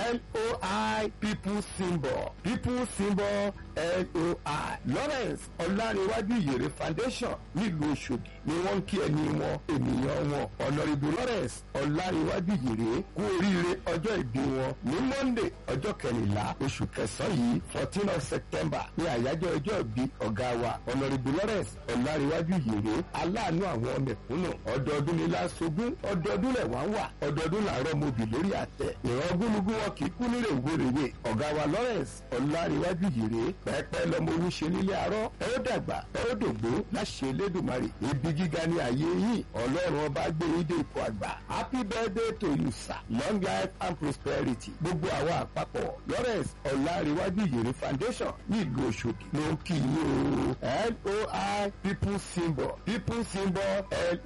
loi people symbol people symbol loi lawrence ọláníwájú ìyèrè foundation nílùú ọ̀ṣọ́dì ni wọ́n ń kí ẹni wọn ènìyàn wọn ọ̀nàrìbù lawrence ọláníwájú ìyèrè kú oríire ọjọ́ ìbí wọn ní monday ọjọ́ kẹrìnlá oṣù kẹsàn-án yìí fourteen of september ní àyájọ́ ọjọ́ ìbí ọ̀gá wa ọ̀nàrìbù lawrence ọláníwájú ìyèrè aláàánú àwọn mẹ̀kúnnù ọdọọdún ní lásogún ọdọọdún lẹ̀ wá wà ọdọọdún làárọ̀ mobì lórí àtẹ ìran gúnugún wọn kì í kú nílé ìwérèwé ọ̀gá wa lawrence ọláníwájú ìyèrè pẹ́ẹ́pẹ́ lọmọ owó ṣe nílé arọ́ ẹ ó dàgbà ẹ ó dògbó láṣẹ elédùnmarè ibi gíga ní ayé yìí ọlọ́run ọba gbé yín dé ipò àgbà happy birthday to you sir long life and prosperity gbogbo àwa àpapọ̀ lawrence ọláníwájú ìyèrè foundation ní ìlú ọ̀ṣọ́dì ló ń kí yín o loi people symbol people symbol